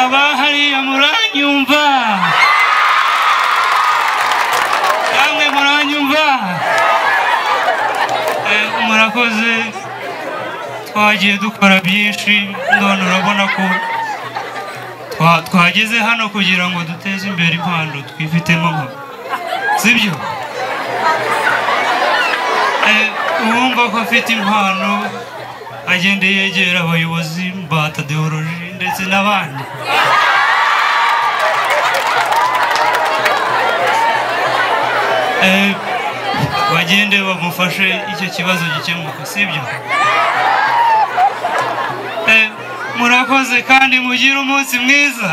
abahariya muranyumva namwe muranyumva Eh, murakoze twagiye dukora byinshi none urabona ko twa- twageze hano kugira ngo duteze imbere impano twifitemo nka sibyo Eh, uwumva ko afite impano agende yegera abayobozi ba tadewoloji ndetse n'abandi Eh, bagende bamufashe icyo kibazo gikemuka sibyo Eh, murakoze kandi mugire umunsi mwiza